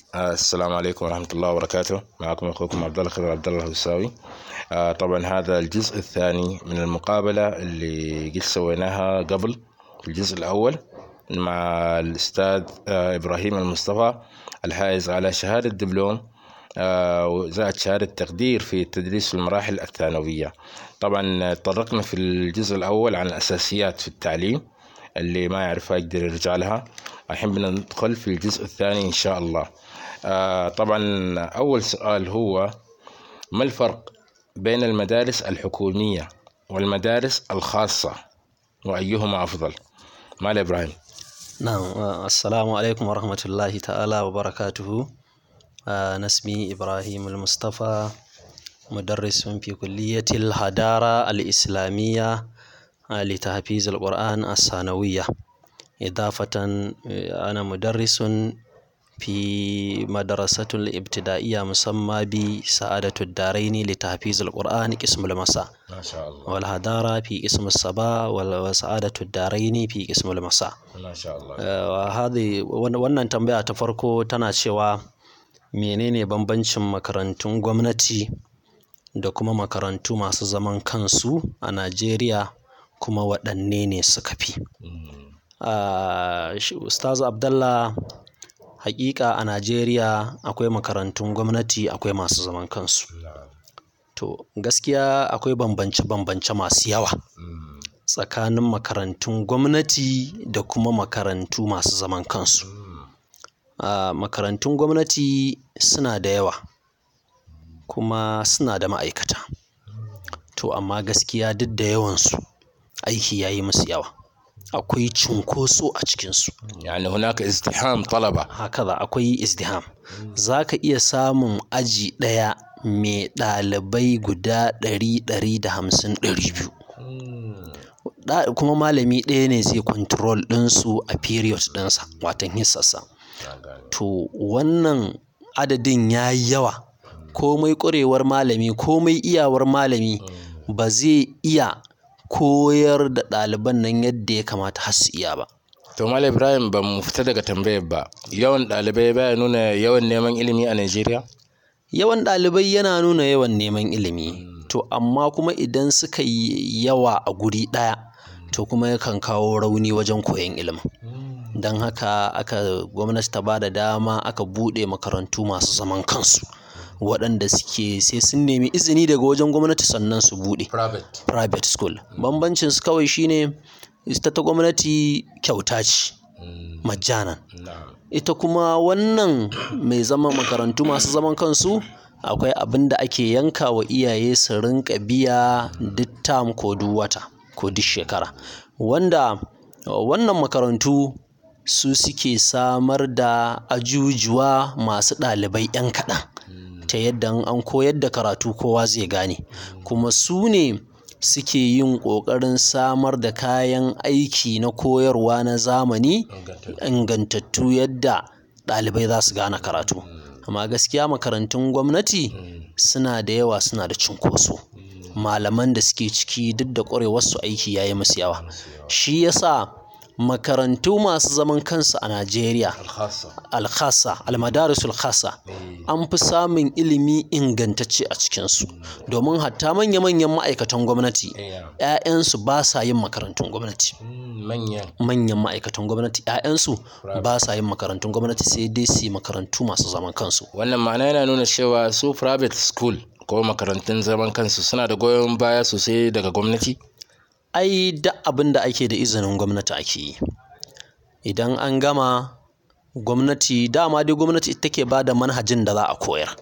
السلام عليكم ورحمة الله وبركاته معكم أخوكم عبد الله خضر عبد الله الهساوي آه، طبعا هذا الجزء الثاني من المقابلة اللي قد سويناها قبل الجزء الأول مع الأستاذ آه، إبراهيم المصطفى الحائز على شهادة دبلوم آه، وزائد شهادة تقدير في التدريس في المراحل الثانوية طبعا تطرقنا في الجزء الأول عن الأساسيات في التعليم اللي ما يعرفها يقدر يرجع لها الحين بندخل في الجزء الثاني إن شاء الله آه، طبعا أول سؤال هو ما الفرق بين المدارس الحكومية والمدارس الخاصة وأيهما أفضل مال إبراهيم نعم آه، السلام عليكم ورحمة الله تعالى وبركاته آه، أنا اسمي إبراهيم المصطفى مدرس في كلية الهدارة الإسلامية آه، لتحفيظ القرآن الثانوية إضافة آه، أنا مدرس في مدرسة الابتدائية مسمى بسعادة الدارين لتحفيظ القرآن قسم المساء ما شاء الله والهدارة في قسم الصباح وسعادة الدارين في قسم المساء ما شاء الله Uh, hadi wan- wannan tambaya ta farko tana cewa menene bambancin makarantun gwamnati da kuma makarantu masu zaman kansu a Najeriya kuma waɗanne ne suka fi. Uh, shi- Ustaz Abdallah hakika a Najeriya akwai makarantun gwamnati akwai masu zaman kansu. To gaskiya akwai bambance-bambance masu yawa. tsakanin makarantun gwamnati da kuma makarantu masu zaman kansu. Ah, makarantun gwamnati suna da yawa kuma suna da ma'aikata. To amma gaskiya duk da yawansu aiki ya yi musu yawa. Akwai cunkoso a cikinsu. يعني هناك ازدحام طلبة Hakaza akwai izdiham. Za ka iya samun aji ɗaya mai ɗalibai guda ɗari ɗari da hamsin ɗari biyu. Da- kuma malami ɗaya ne zai control ɗinsu a period ɗinsa watan hissarsa to wannan adadin ya yi yawa komai ƙwarewar malami komai iyawar malami ba zai iya koyar da ɗaliban nan yadda ya kamata har su iya ba to mal ibrahim ba mu fita daga tambayar ba yawan ɗalibai baya nuna yawan neman ilimi a najeriya yawan ɗalibai yana nuna yawan neman ilimi to amma kuma idan suka yi yawa a guri ɗaya to kuma yakan kawo rauni wajen koyon ilimin don haka aka gwamnati ta ba da dama aka buɗe makarantu masu zaman kansu waɗanda suke sai sun nemi izini daga wajen gwamnati sannan su buɗe private private school bambancin su kawai shine ita ta gwamnati kyauta ce majjanan ita kuma wannan mai zama makarantu masu zaman kansu akwai abin da ake yanka wa iyaye su rinka biya duk tam ko duk wata ko duk shekara wanda wannan makarantu su suke samar da ajujuwa masu ɗalibai 'yan kaɗan ta yadda in an koyar da karatu kowa zai gane kuma su ne suke yin ƙoƙarin samar da kayan aiki na koyarwa na zamani ingantattu yadda ɗalibai za su gane karatu amma gaskiya makarantun gwamnati suna da yawa suna da cunkoso malaman da suke ciki duk da ƙwarewarsu aiki ya yi musu yawa shi yasa makarantu masu zaman kansu a najeriya alkhasa almadarisul khasa an fi samun ilimi ingantacce a cikinsu domin hatta manya-manyan ma'aikatan gwamnati 'ya'yansu ba sa yin makarantun gwamnati manyan manyan ma'aikatan gwamnati 'ya'yansu ba sa yin makarantun gwamnati sai dai su yi makarantu masu zaman kansu wannan ma'ana yana nuna cewa su private school ko makarantun zaman kansu suna da goyon baya sosai daga gwamnati ai duk abin da ake da izinin gwamnati ake yi idan an gama gwamnati dama dai gwamnati ita take ba da manhajin da za a koyar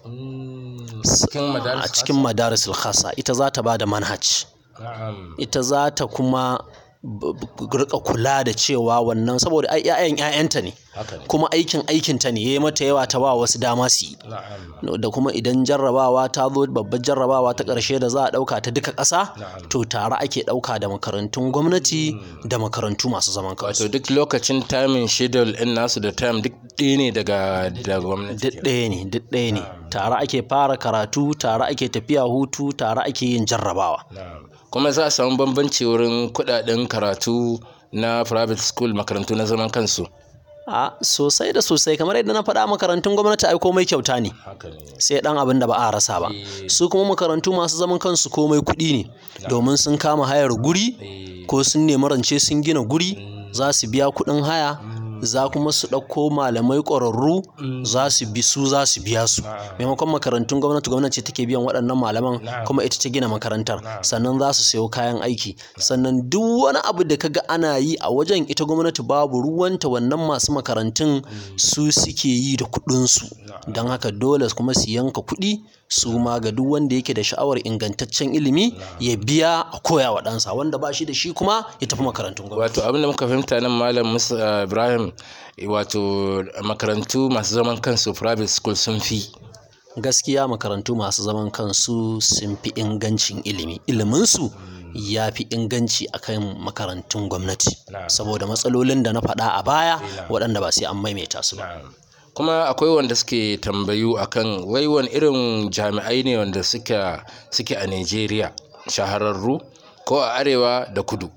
cikin a madaris cikin madarisul khasa ita za ta ba da manhaj na'am ita za ta kuma b- b- rika kula da cewa wannan saboda ai 'ya'yan 'ya'yanta ne haka ne kuma aikin aikinta ne ya yi mata yawa ta ba wasu dama su yi na'am da kuma idan jarrabawa ta zo babbar jarrabawa ta ƙarshe da za a ɗauka ta duka ƙasa Na'am. to tare ake ɗauka da makarantun gwamnati da makarantu masu zaman kansu wato duk lokacin timing schedule in nasu da time duk ɗaya ne daga da gwamnati duk ɗaya ne duk ɗaya ne tare ake fara karatu tare ake tafiya hutu tare ake yin jarrabawa Na'am. kuma za a samu bambanci wurin kuɗaɗen karatu na private school makarantu na zaman kansu a sosai da sosai kamar yadda na faɗa makarantun gwamnati ai komai kyauta ne haka ne sai ɗan abin da ba a rasa ba Eh. su kuma makarantu masu zaman kansu komai kuɗi ne domin sun kama hayar guri Eh, ko sun nemi rance sun gina guri za su biya kuɗin haya za kuma su ɗauko malamai ƙwararru za su bi su za su biya su maimakon makarantun gwamnati gwamnati take biyan waɗannan malaman kuma ita ta gina makarantar sannan za su sayo kayan aiki sannan duk wani abu da kaga ana yi a wajen ita gwamnati babu ruwanta wannan masu makarantun su suke yi da kuɗinsu don haka dole kuma su yanka kuɗi su ma ga duk wanda yake da sha'awar ingantaccen ilimi ya biya a koya wa ɗansa wanda ba shi da shi kuma ya tafi makarantun gwamnati wato abin da muka fahimta nan malam musa ibrahim wato makarantu masu zaman kansu private school sun fi gaskiya makarantu masu zaman kansu sun fi ingancin ilimi iliminsu ya fi inganci akan makarantun gwamnati Na'am. saboda matsalolin da na faɗa a baya waɗanda ba sai an maimaita su ba kuma akwai wanda suke tambayu akan wai wani irin jami'ai ne wanda suke suke a Najeriya shahararru ko a arewa da kudu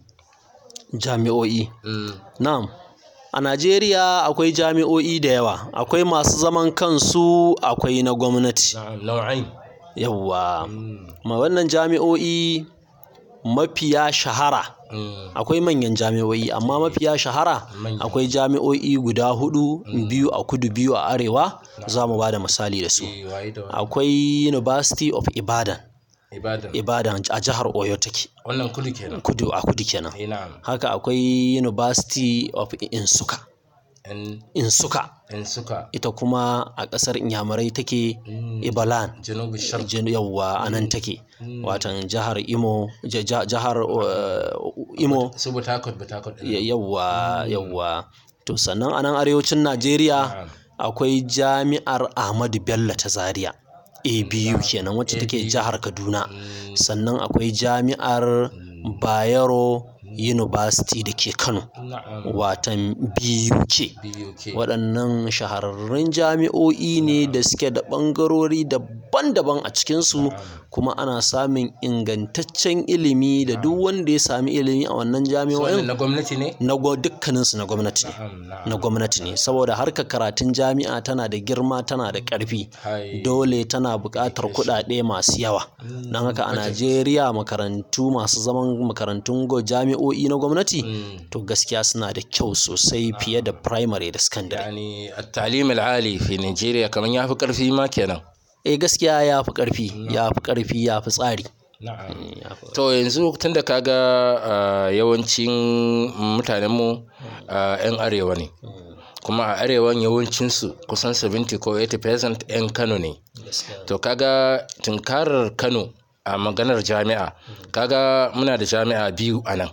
jami'o'i na'am a najeriya akwai jami'o'i da yawa akwai masu zaman kansu akwai na gwamnati nau'ain yawwa ma wannan jami'o'i mafiya shahara akwai manyan jami'o'i amma mafiya shahara Manya. akwai jami'o'i guda hudu biyu a kudu biyu a arewa za mu ba da misali da su akwai university of ibadan ibadan ibadan a jihar oyo take wannan kudu kenan kudu a kudu kenan eh na'am haka akwai university of insuka in insuka in suka ita kuma a ƙasar inyamurai take ibalan janubu sharq jin- yawwa a nan take watan jihar imo ja- ja- jihar uh, imo su butakot butakot din ya- yawwa yawwa to sannan a nan arewacin najeriya akwai jami'ar ahmadu bello ta zaria abu kenan wacce take jihar kaduna sannan akwai jami'ar bayero university da ke kano na'am watan buk BUK waɗannan shahararrun jami'o'i ne da suke da ɓangarori daban-daban a cikinsu kuma ana samun ingantaccen ilimi da duk wanda ya sami ilimi a wannan wannan jami'o'in na gwamnati ne na gwa- dukkaninsu na gwamnati ne na'am na'am na gwamnati ne saboda harkar karatun jami'a tana da girma tana da ƙarfi hai dole tana buƙatar kuɗaɗe masu yawa don haka a najeriya makarantu masu zaman makarantun go- jami'o'i na gwamnati Mm. to gaskiya suna da kyau sosai fiye da primary da secondary yani at-talim al-ali fi Nigeria kaman yafi karfi ma kenan eh gaskiya ya fi ƙarfi ya fi ƙarfi ya fi tsari na'am Ya fi- to yanzu tunda kaga ah, yawancin mutanenmu ah, 'yan arewa ne kuma a arewan yawancinsu kusan 70 ko 80% 'yan kano ne to kaga tunkarar kano a maganar jami'a kaga muna da jami'a biyu a nan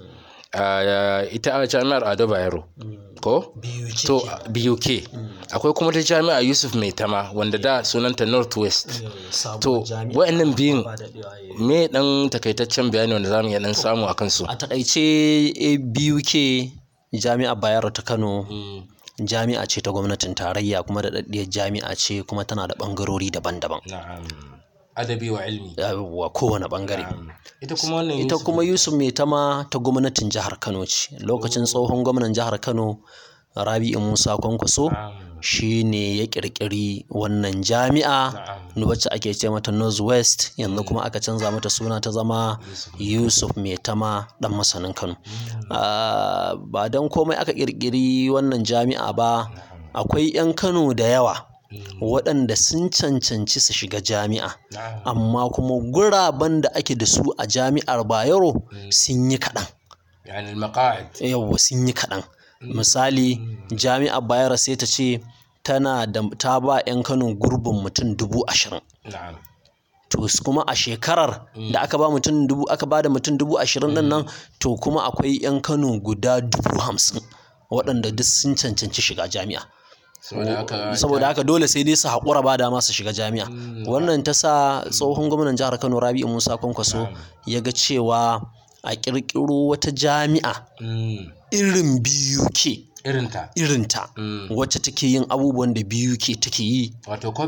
Ah, ita a jami'ar ado bayero ko to buk akwai kuma ta jami'a yusuf mai tama wanda da sunanta northwest to wa'annan biyun me dan takaitaccen bayani wanda zamu iya dan samu a kansu a takaice BUK jami'ar bayero ta kano jami'a ce ta gwamnatin tarayya kuma da daddiyar jami'a ce kuma tana da ɓangarori daban-daban na'am adabi wa ilmi wa kowane ɓangare ita kuma wannan ita kuma yusuf mai tama ta gwamnatin jihar kano ce lokacin tsohon gwamnan jihar kano rabi'u musa kwankwaso shi ne ya ƙirƙiri wannan jami'a wacce ake ce mata northwest yanzu kuma aka canza mata suna ta zama yusuf mai tama ɗan masanin kano Ah, ba don komai aka ƙirƙiri wannan jami'a ba akwai 'yan kano da yawa waɗanda sun cancanci su shiga jami'a amma kuma guraben da ake da su a jami'ar bayero sun yi kaɗan yani al-maqa'id yawwa sun yi kaɗan misali jami'ar bayero sai ta ce tana da ta ba 'yan kano gurbin mutum dubu ashirin na'am to s- kuma a shekarar da aka ba mutum dubu aka ba da mutum dubu ashirin din nan to kuma akwai 'yan kano guda dubu hamsin waɗanda duk sun cancanci shiga jami'a saboda haka saboda haka dole sai dai su haƙura ba da masu shiga jami'a wannan ta sa tsohon gwamnan jihar kano rabi'u musa kwankwaso ya ga cewa a ƙirƙiro wata jami'a Mm, irin BUK irinta irinta Mm. wacce take yin abubuwan da BUK take yi wato kofi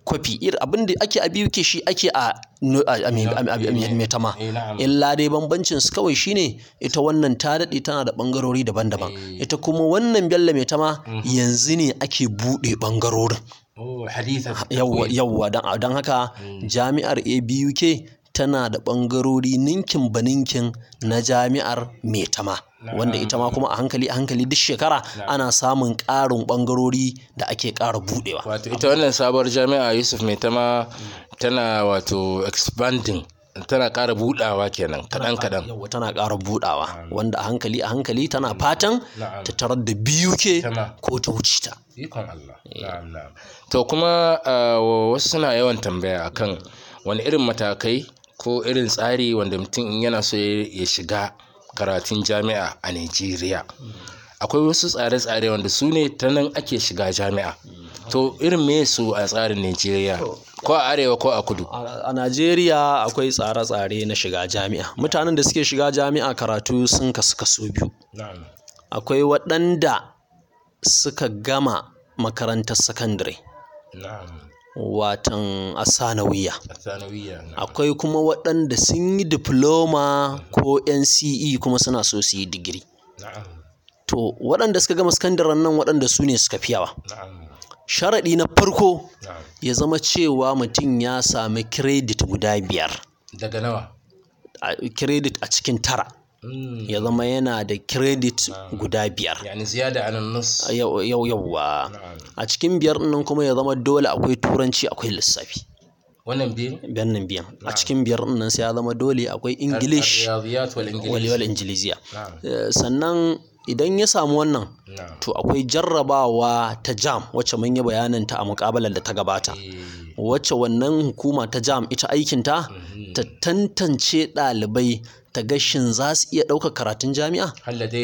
kwafi irin abin da ake a biyu ke shi ake a metama illa dai bambancin su kawai shine ita wannan ta daɗe tana da ɓangarori daban-daban ita kuma wannan bello metama yanzu ne ake buɗe ɓangarorin yawwa don haka jami'ar abuk tana da ɓangarori ninkin ba ninkin na jami'ar metama wanda ita ma kuma a hankali a hankali duk shekara ana samun ƙarin ɓangarori da ake ƙara buɗewa. wato ita wannan sabuwar jami'a yusuf maitama tana wato expanding tana ƙara buɗawa kenan kaɗan kaɗan yawa tana ƙara buɗawa wanda a hankali a hankali tana fatan ta tarar da biyu ke ko ta wuce ta ikon Allah to kuma wasu suna yawan tambaya akan wani irin matakai ko irin tsari wanda mutum in yana so ya shiga karatun jami'a a Najeriya. Akwai wasu tsare-tsare wanda su ne ta nan ake shiga jami'a. To irin me su a tsarin Najeriya? Ko a arewa ko a kudu? A Najeriya akwai tsare-tsare na shiga jami'a. Mutanen da suke shiga jami'a karatu sun kasu kaso biyu. Akwai waɗanda suka gama makarantar sakandare. watan asanawiya akwai kuma waɗanda sun yi diploma ko nce kuma suna so su yi digiri to waɗanda suka gama sakandaren nan waɗanda su ne suka fiyawa sharaɗi na farko ya zama cewa mutum ya sami kiredit guda biyar daga nawa kiredit a cikin tara ya zama yana da kiredit guda biyar yani ziyada anan nus yau yauwa a cikin biyar nan kuma ya zama dole akwai turanci akwai lissafi wannan biyan biyan biyan a cikin biyar nan sai ya zama dole akwai english wal ingiliziya sannan idan ya samu wannan to akwai jarrabawa ta jam wacce mun yi bayanin ta a muƙabalar da ta gabata wacce wannan hukuma ta jam ita aikinta ta tantance ɗalibai ta gashin za su iya ɗaukar karatun jami'a?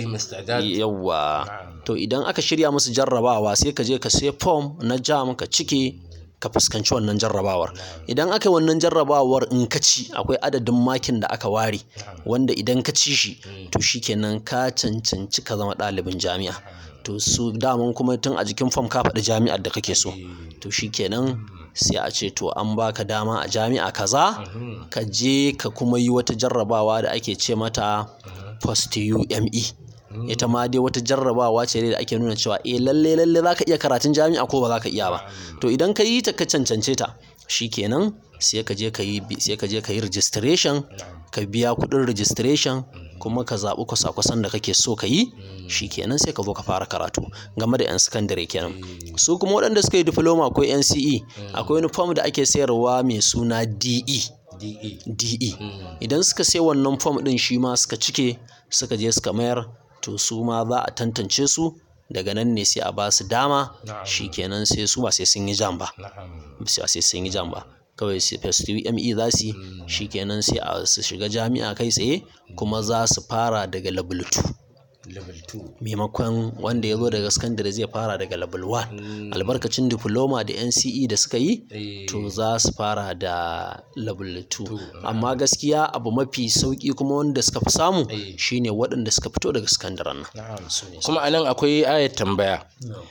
Yawwa. To idan aka shirya musu jarrabawa sai ka je ka sai fom na jam ka cike ka fuskanci wannan jarrabawar. Idan aka yi wannan jarrabawar in ka ci akwai adadin makin da aka ware wanda idan ka ci shi to shikenan ka cancanci ka zama ɗalibin jami'a. To su daman kuma tun a jikin fom ka faɗi jami'ar da kake so. To shikenan sai a ce to an baka dama a jami'a kaza ka je ka kuma yi wata jarrabawa da ake ce mata post UME ita ma dai wata jarrabawa ce da ake nuna cewa eh lalle lalle zaka iya karatun jami'a ko ba zaka iya ba to idan ka yi ta ka cancance ta shikenan sai ka je ka yi sai ka je ka yi registration ka biya kuɗin registration kuma ka zaɓi kwasa-kwasan da kake so ka yi shikenan sai ka zo ka fara karatu game da 'yan sakandare kenan su kuma waɗanda suka yi diploma ko nce akwai wani form da ake sayarwa mai suna de de idan suka sai wannan form ɗin shi ma suka cike suka je suka mayar to su ma za a tantance su daga nan ne sai a ba su dama shikenan sai su ba sai sun yi jam ba sai sun yi jam ba kawai sai first UME za su yi shikenan sai a su shiga jami'a kai tsaye kuma za su fara daga level 2 maimakon wanda ya zo daga sakandare zai fara daga level 1 albarkacin diploma da NCE da suka yi to za su fara da level 2 amma gaskiya abu mafi sauki kuma wanda suka fi samu shine waɗanda suka fito daga sakandaren nan kuma anan akwai ayat tambaya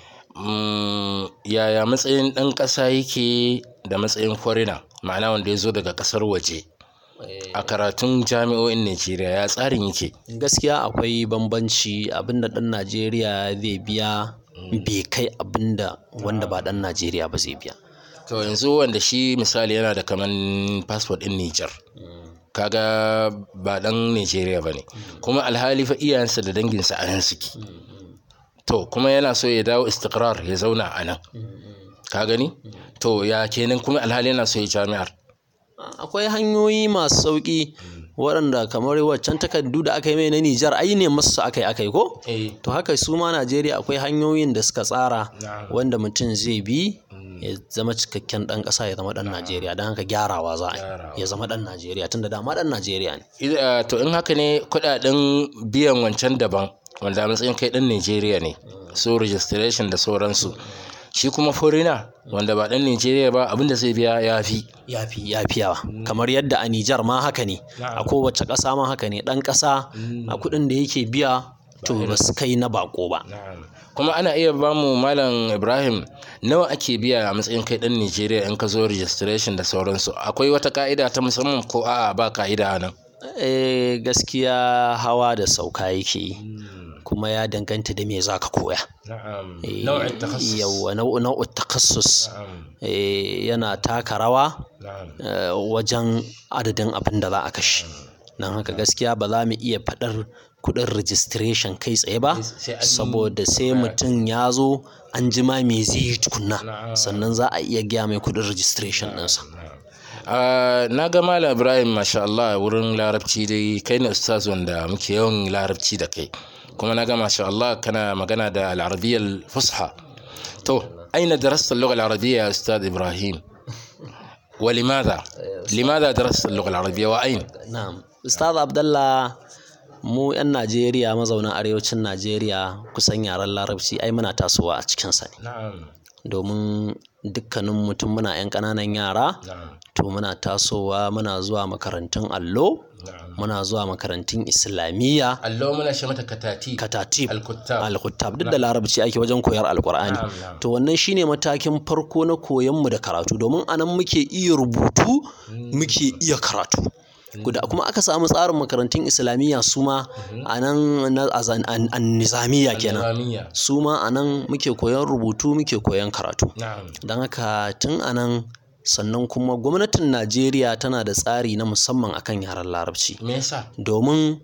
yaya matsayin ɗan ƙasa yake da matsayin foreigner ma'ana wanda ya zo daga ƙasar waje a karatun jami'o'in Najeriya ya tsarin yake gaskiya akwai bambanci abinda ɗan Najeriya zai biya bai kai abinda wanda ba ɗan Najeriya ba zai biya to yanzu wanda shi misali yana da kaman passport ɗin Nijar kaga ba ɗan Najeriya ba ne kuma alhali fa iyayensa da danginsa a nan suke to kuma yana so ya dawo istiqrar ya zauna a nan ka gani to ya kenan kuma alhali yana so ya jami'ar akwai hanyoyi masu sauƙi waɗanda kamar waccan takardu da aka yi mai na Nijar ai ne masu aka yi aka yi ko to haka su ma Najeriya akwai hanyoyin da suka tsara wanda mutum zai bi ya zama cikakken ɗan ƙasa ya zama ɗan Najeriya don haka gyarawa za a ya zama ɗan Najeriya tunda dama ɗan Najeriya ne to in haka ne kuɗaɗen biyan wancan daban wanda a matsayin kai ɗan Najeriya ne so registration da sauransu shi kuma forina wanda ba ɗan Najeriya ba abinda zai biya ya fi ya fi ya fi yawa kamar yadda a Nijar ma haka ne a kowace ƙasa ma haka ne ɗan ƙasa a kuɗin da yake biya to ba su kai na bako ba Na'am. kuma ana iya ba mu malam ibrahim nawa ake biya a matsayin kai dan nigeria in ka zo registration da sauransu akwai wata ka'ida ta musamman ko a'a ba ka'ida a nan eh gaskiya hawa da sauka yake yi kuma ya danganta da me za ka koya na'am Eh, nau'in takassus yawwa nau- nau'in takassus na'am eh, yana taka rawa na'am eh, wajen adadin abin da za a kashe don haka gaskiya ba za mu iya faɗar kuɗin registration kai tsaye ba sai an- saboda sai mutum ya zo an jima me zai yi tukunna Na'am. sannan za a iya gaya mai kuɗin registration ɗinsa Ah, na ga malam ibrahim masha Allah wurin larabci dai kai ne ustaz wanda muke yawan larabci da kai kuma na ga masha Allah kana magana da al'arabiyyar fusha to aina darasta اللغة العربية يا أستاذ إبراهيم ولماذا لماذا درست اللغة العربية وأين na'am ustaz abdallah mu 'yan najeriya mazauna arewacin najeriya kusan yaren larabci ai muna tasowa a cikinsa ne نعم domin dukkanin mutum muna 'yan ƙananan yara نعم to muna tasowa muna zuwa makarantun allo نعم muna zuwa makarantun islamiyya اللوم أنا شمت كتاتيب katatib الكتاب alkutab duk da larabci ake wajen koyar alkur'ani نعم نعم to wannan shine matakin farko na koyon mu da karatu domin anan muke iya rubutu muke iya karatu guda kuma aka samu tsarin makarantun islamiyya su ma a nan na azan- an- an nizamiya kenan النظامية su ma a nan muke koyon rubutu muke koyon karatu نعم don haka tun a nan sannan kuma gwamnatin najeriya tana da tsari na musamman akan yaren larabci ميسا domin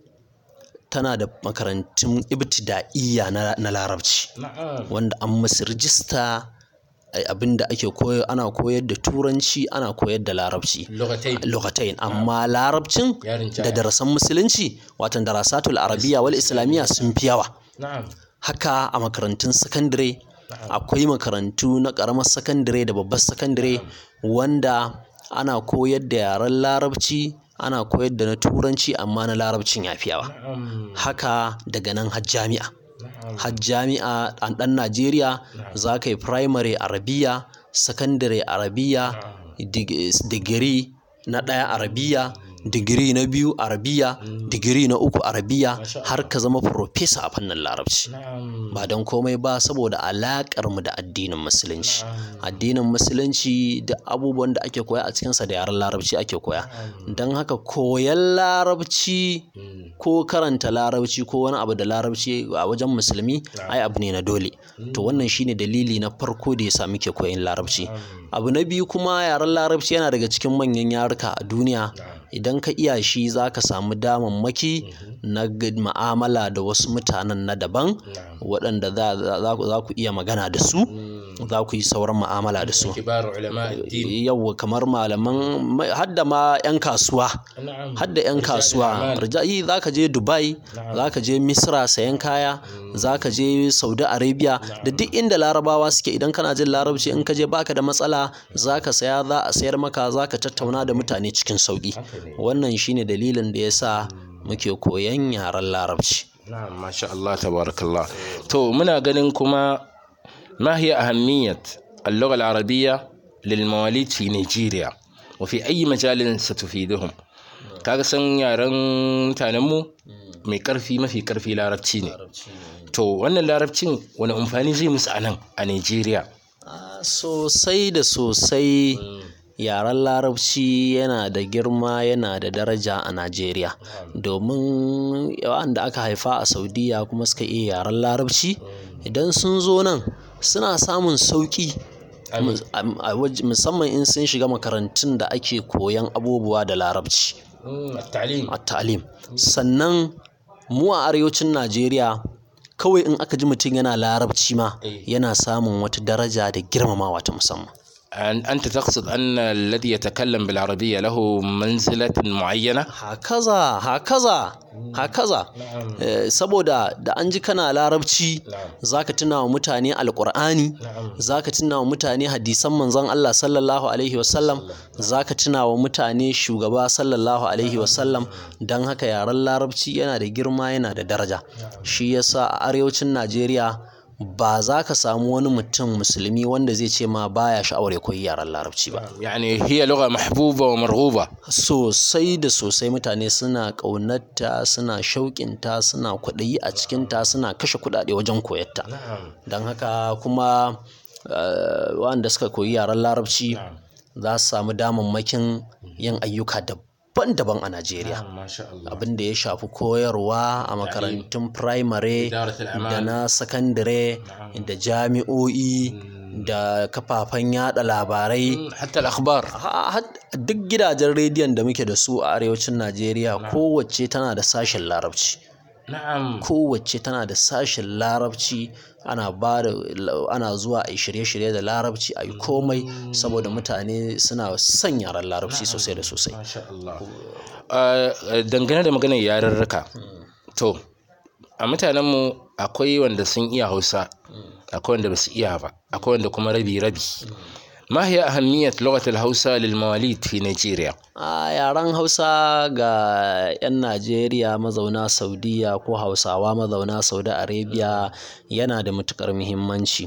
tana da makarantun ibtida'iyya na, na larabci نعم wanda an musu rijista ai, abinda ake koyo ana koyar da turanci ana koyar da larabci لغتين lokacin amma larabcin yarin da darasan musulunci watan darasatul arabiya wal islamiyya sun fi yawa نعم haka a makarantun sakandare akwai makarantu na ƙaramar sakandare da babbar sakandare wanda ana koyar da yaren larabci ana koyar da na turanci amma na larabcin ya fi yawa نعم haka daga nan har jami'a نعم har jami'a a ɗan najeriya za ka yi primary arabiya secondary arabiya dig- digiri na ɗaya arabiya digiri na biyu arabiya digiri na uku arabiya har ka zama professor a fannin larabci نعم ba don komai ba saboda alaƙar mu da addinin musulunci addinin musulunci da abubuwan da ake koya a cikinsa da yaren larabci ake koya don haka koyan larabci ko karanta larabci ko wani abu da larabci a wajen musulmi ai abu ne na dole to wannan shine dalili na farko da yasa muke koyan larabci abu na biyu kuma yaren larabci yana daga cikin manyan yaruka a duniya idan ka iya shi za ka samu damammaki na g- ma'amala da wasu mutanen na daban waɗanda za- za za ku za ku iya magana da su za ku yi sauran ma'amala da su كبار علماء الدين yau kamar malaman ma- hadda ma 'yan kasuwa نعم hadda 'yan kasuwa rijayi za ka je dubai za ka je misra sayan kaya za ka je saudi arabia da duk inda larabawa suke idan kana jin larabci in ka je baka da matsala za ka saya za a sayar maka za ka tattauna da mutane cikin sauki wannan shine dalilin da ya sa muke koyan yaren larabci نعم ما شاء الله تبارك الله تو منا ganin kuma ما هي أهمية اللغة العربية للمواليد في نيجيريا وفي أي مجال ستفيدهم kaga san yaren mutanenmu mai karfi mafi karfi larabci ne to wannan larabcin wani amfani zai musu a nan a Najeriya Ah, sosai da sosai yaren larabci yana da girma yana da daraja a najeriya domin wanda aka haifa a saudiya kuma suka iya yaren larabci idan sun zo nan suna samun sauƙi mus- am- a waj- musamman in sun shiga makarantun da ake koyan abubuwa da larabci التعليم a ta'alim sannan mu a arewacin najeriya kawai in aka ji mutum yana larabci ma Eh. yana samun wata daraja da girmamawa ta musamman أن- أنت تقصد أن الذي يتكلم بالعربية له منزلة معينة hakaza hakaza hakaza Eh, saboda da an ji kana larabci zaka tuna wa mutane alkur'ani zaka tuna wa mutane hadisan manzon Allah sallallahu alaihi wasallam zaka tuna wa mutane shugaba sallallahu alaihi wasallam don haka yaren larabci yana da girma yana da daraja shi yasa a arewacin Najeriya ba za ka samu wani mutum musulmi wanda zai ce ma baya sha'awar ya koyi yaren larabci ba يعني هي لغة محبوبة ومرغوبة sosai da sosai mutane suna ƙaunarta suna shauƙinta suna kwaɗayi a cikinta suna kashe kuɗaɗe wajen koyarta don haka kuma eh, waɗanda suka koyi yaren larabci za su samu damammakin yin ayyuka daban-daban a Najeriya ما شاء الله abin da ya shafi koyarwa a makarantun firamare إدارة الأعمال. da na sakandare da jami'o'i da kafafen yada labarai حتى الأخبار Ha- had- duk gidajen rediyon da muke da su a arewacin najeriya kowace tana da sashen larabci نعم kowace tana da sashen larabci ana ba da ana zuwa a yi shirye-shirye da larabci a yi komai saboda mutane suna son yaren larabci sosai da sosai ما شاء الله آه، dangane da maganar yarurruka to a mutanenmu akwai wanda sun iya hausa akwai wanda ba su iya ba akwai wanda kuma rabi-rabi ما هي أهمية لغة الهوسة للمواليد في نيجيريا؟ a yaren hausa ga 'yan najeriya mazauna saudiya ko hausawa mazauna saudi arabia yana da matukar muhimmanci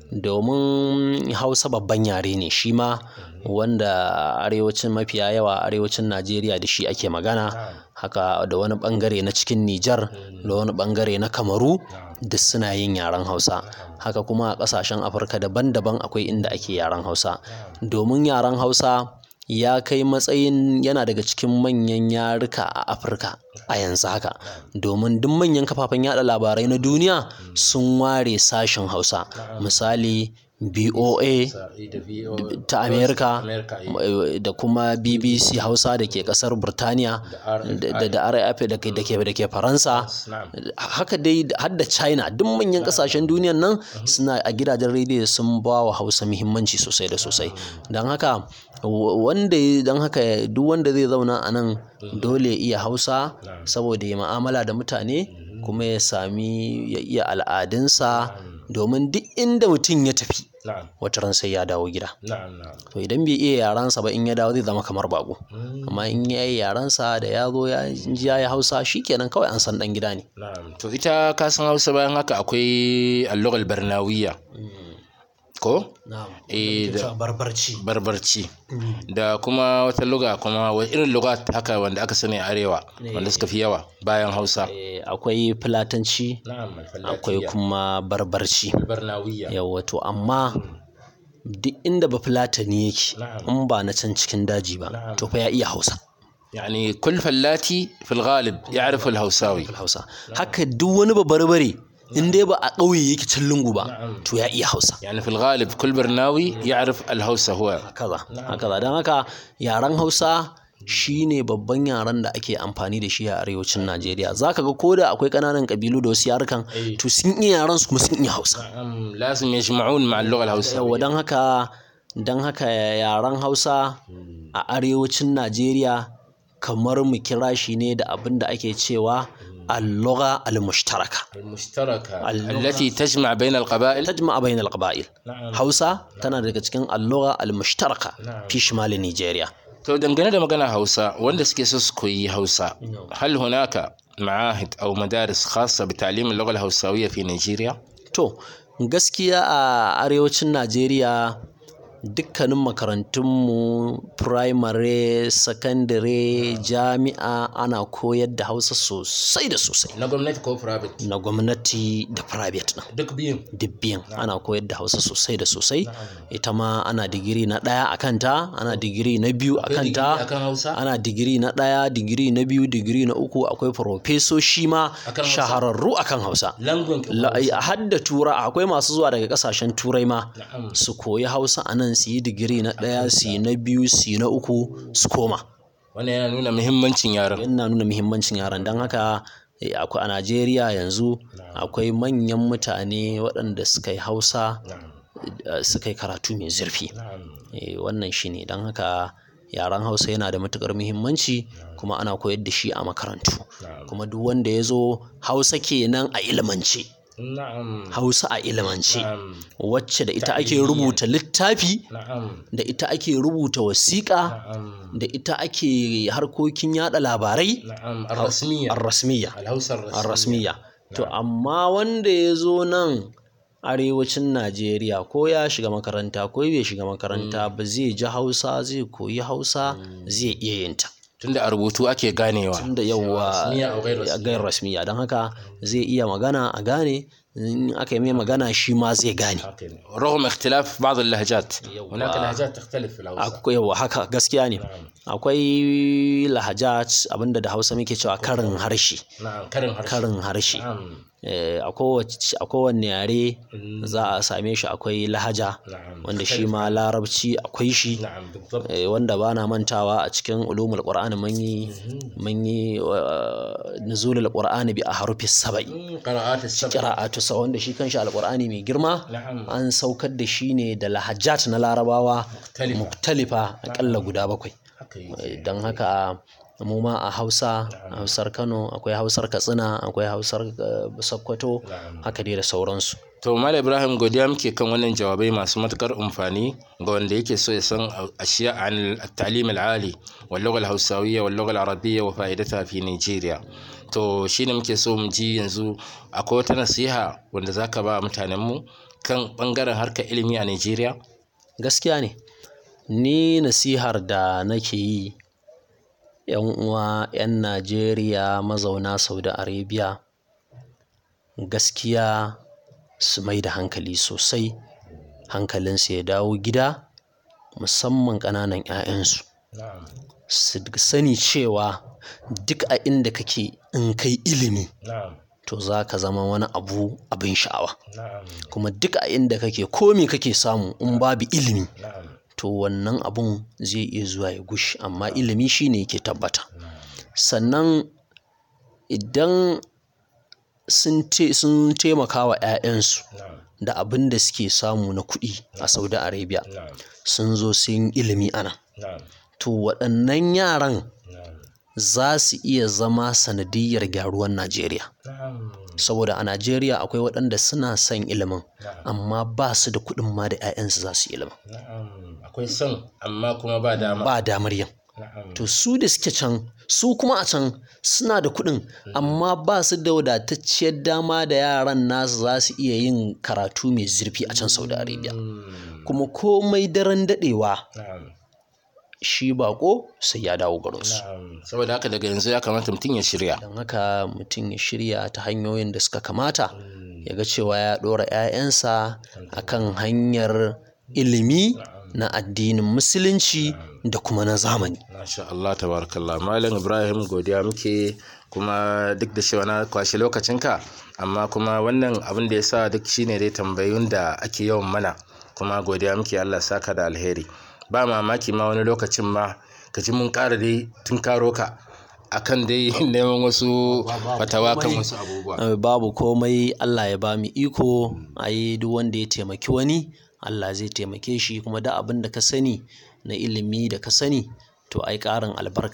domin hausa babban yare ne shi ma wanda arewacin mafiya yawa arewacin najeriya da shi ake magana haka da wani bangare na cikin nijar da wani bangare na kamaru duk suna yin yaren hausa haka kuma a kasashen afirka daban-daban akwai inda ake yaren hausa domin yaren hausa ya kai matsayin yana daga cikin manyan yaruka a afirka a yanzu haka domin duk manyan kafafen yada labarai na duniya sun ware sashen hausa misali boa ta amerika da kuma bbc hausa da ke kasar burtaniya da da raf da ke da ke da ke faransa haka dai har da china duk manyan kasashen duniyan nan suna a gidajen rediyo sun ba wa hausa muhimmanci sosai da sosai don haka wanda don haka duk wanda zai zauna a nan dole ya iya hausa saboda ya ma'amala da mutane kuma ya sami ya iya al'adunsa domin duk inda mutum ya tafi wata ran sai ya dawo gida to idan bai iya yaransa ba in ya dawo zai zama kamar bako amma in ya yi yaransa da ya zo ya ji ya yi hausa shikenan kawai an san dan gida ne to ita ka san hausa bayan haka akwai allugal barnawiya ko eh da barbarci barbarci da kuma wata luga kuma wa irin luga haka wanda aka sani a arewa wanda suka fi yawa bayan hausa akwai fulatanci akwai kuma barbarci barnawiya yawa to amma duk inda ba fulatani yake in ba na can cikin daji ba to fa ya iya hausa يعني كل فلاتي في الغالب يعرف الهوساوي hausa haka duk wani babarbare in dai ba a ƙauye yake can lungu ba to ya iya hausa يعني في الغالب كل برناوي يعرف الهوسة هو hakaza hakaza don haka yaren hausa shine babban yaren da ake amfani da shi a arewacin najeriya za ka ga ko da akwai ƙananan ƙabilu da wasu yarukan to sun iya yaren su kuma sun iya hausa نعم، لازم يجمعون مع اللغة الهوساوية yawa don haka don haka yaren hausa a arewacin najeriya kamar mu kira shi ne da abin da ake cewa اللغة المشتركة المشتركة التي تجمع بين القبائل تجمع بين القبائل هausa tana daga cikin اللغة المشتركة في شمال نيجيريا to dangane da magana hausa wanda suke so su koyi hausa hal hunaka معاهد أو مدارس خاصة بتعليم اللغة الهوساوية في نيجيريا؟ to gaskiya a arewacin najeriya dukkanin makarantunmu firamare sakandare jami'a ana koyar da hausa sosai da sosai na gwamnati ko private na gwamnati da private ɗin duk biyun dubbiyan ana koyar da hausa sosai da sosai ita ma ana digiri na ɗaya a kanta ana digiri na biyu a kanta akan hausa ana digiri na ɗaya digiri na biyu digiri na uku akwai farofesoshi ma Akan Hausa? shahararru akan hausa langon La- har da tura akwai masu zuwa daga kasashen turai ma su koyi hausa a nan su yi digiri na ɗaya su yi na biyu su yi na uku su koma wannan yana nuna muhimmancin yaran yana nuna muhimmancin yaran don haka eh, akwai a najeriya yanzu akwai manyan mutane waɗanda suka yi hausa eh, suka yi karatu mai zurfi Eh, wannan shi ne don haka yaren hausa yana da matuƙar muhimmanci kuma ana koyar da shi a makarantu kuma duk wanda ya zo hausa kenan a ilimance na'am hausa a ilimance na'am wacce da ita ake rubuta littafi na'am da ita ake rubuta wasiƙa na'am da ita ake harkokin yada labarai na'am ar-rasmiyya ar-rasmiya al-hausa ar-rasmiyya ar-rasmiya to amma wanda ya zo nan arewacin najeriya ko ya shiga makaranta ko bai shiga makaranta ba zai ji hausa zai koyi hausa zai iya yin ta tunda a rubutu ake ganewa tunda yawwa gair rasmiya don haka zai iya magana a gane in aka yi mai magana shi ma zai gane رغم اختلاف بعض اللهجات هناك لهجات تختلف في الهوسة akwai yawa haka gaskiya ne akwai lahajat abinda da hausa muke cewa karin harshe نعم كرم هرش karin harshe نعم Eh, a kowace- a kowanne yare za a same shi akwai lahaja نعم wanda shi ma larabci akwai shi نعم بالضبط Eh, wanda ba na mantawa a cikin ulumul qur'ani mun yi mun yi uh, nuzulul qur'ani bi a harufi saba'i مم، قراءات السبع qira'atu sa wanda shi kanshi alqur'ani mai girma نعم an saukar da shi ne da lahajat na larabawa مختلفة muktalifa akalla guda bakwai حقيقي. Eh, don haka mu ma a hausa a hausar kano akwai hausar katsina akwai hausar eh, sokoto نعم haka dai da sauransu To Malam Ibrahim godiya muke kan wannan jawabai masu matukar amfani ga wanda yake so ya san ashiya an at-ta'lim al-ali wal lugha al-hausawiyya wal lugha al-arabiyya wa fa'idataha fi Nigeria. To shine muke so mu ji yanzu akwai wata nasiha wanda zaka ba mutanen mu kan bangaren harkar ilimi a Nigeria? gaskiya ne ni nasihar da nake yi yan uwa 'yan najeriya mazauna saudi arabia gaskiya su mai da hankali sosai hankalinsu ya dawo gida musamman ƙananan 'ya'yansu Na'am. su sani cewa duk a inda kake in kai ilimi Na'am. to za ka zama wani abu abin sha'awa Na'am. kuma duk a inda kake komi kake samu in babu ilimi Na'am. to wannan abun zai iya zuwa ya gushi amma ilimi shine yake tabbata sannan idan sun te- sun taimaka wa 'ya'yansu Na'am. da abin da suke samu na kuɗi a saudi arabia Na'am. sun zo sun yi ilimi ana Na'am. to waɗannan yaran Na'am. za su iya zama sanadiyyar gyaruwar najeriya Na'am. saboda a najeriya akwai waɗanda suna son ilimin Na'am. amma ba su da kuɗin ma da 'ya'yansu za su yi ilimin Na'am. Akwai son amma kuma ba dama. ba damar yin Na'am. to su da suke can su kuma a can suna da kuɗin amma ba su da wadatacciyar dama da yaran nasu za su iya yin karatu mai zurfi a can saudi arabia Mm. kuma komai daren daɗewa Na'am. shi bako sai ya dawo garinsu Na'am. Saboda haka daga yanzu ya kamata mutum ya shirya. don haka mutum ya shirya ta hanyoyin da suka kamata ya ga cewa ya ɗora 'ya'yansa a kan hanyar ilimi na addinin musulunci da kuma na zamani Masha Allah tabarakallah Malam Ibrahim godiya muke kuma duk da cewa na kwashe lokacinka amma kuma wannan abin da ya sa duk shine dai tambayun da ake yawan mana kuma godiya muke Allah saka da alheri ba mamaki ma wani lokacin ma ka ji mun ƙara dai tun karo ka akan dai neman wasu fatawa kan wasu abubuwa Eh, babu komai Allah ya ba mu iko ai duk wanda ya taimaki wani Allah zai taimake shi kuma da abin da ka sani na ilimi da ka sani to ai ƙarin albarka